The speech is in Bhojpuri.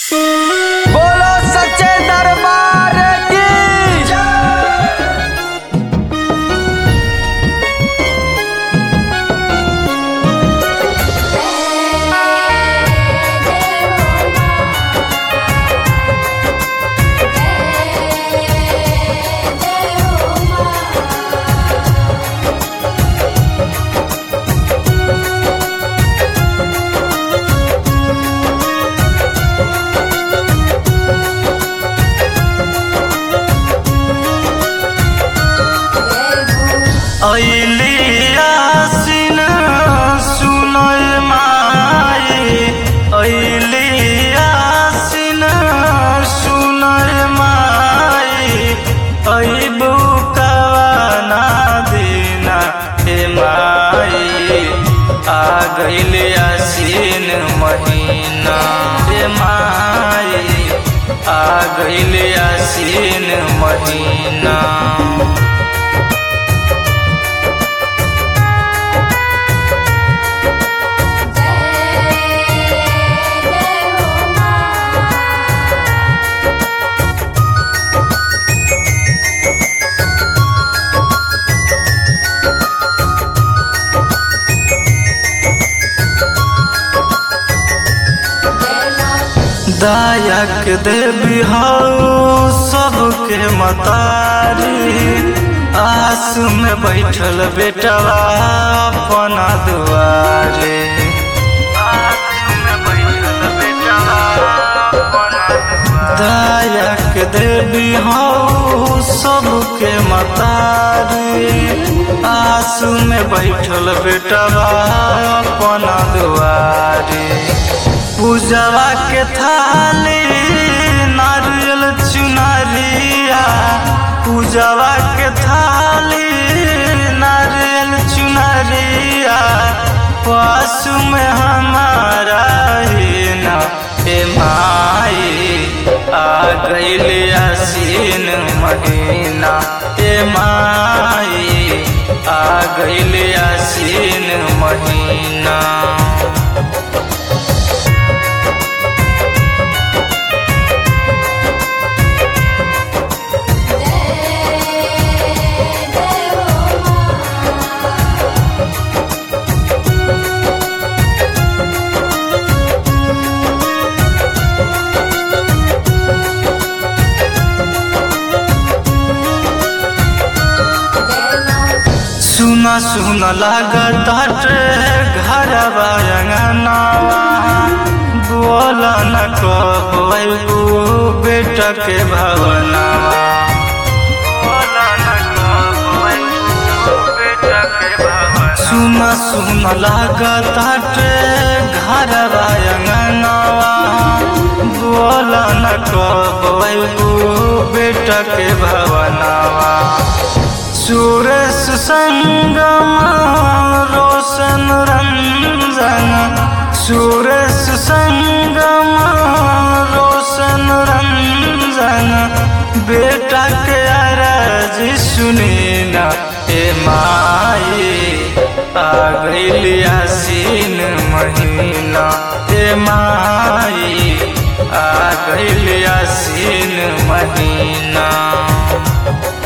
बोलो सच्चे दरबार की ऐलियासिन सुनय माई ऐलियासिन सुनय माई ऐबु कवाना दिना हे माई आ गइल आसिन महीना हे माई आ गइल आसिन महीना दायक देवी हऊ सबके मतारी आस में बैठल बेटवा अपना दुआरे आस में बैठल बेटवा अपना दुआरे। दायक देवी हऊ सबके मतारी आस में बैठल बेटवा अपना दुआरे पूजवा के थाली नारियल चुनरिया पूजवा के थाली नारियल चुनरिया पासु में हमारा ही ना ए माई आ गइल आसीन महीना ए माई आ गइल आसीन महीना सुना सुना लागत हटे घर अंगनावा बोला न कबू बेटा के भवनावा बोला न कबू बेटा के भवनावा सुना सुना लागत हटे घर अंगनावा बोला न कबू बेटा के भवनावा सुरेश संगम रोशन रंजन सुरेश संगम रोशन रंजन बेटा के अरज सुनी ना ए माई आ गइल आसीन महीना ए माई आ गइल आसीन महीना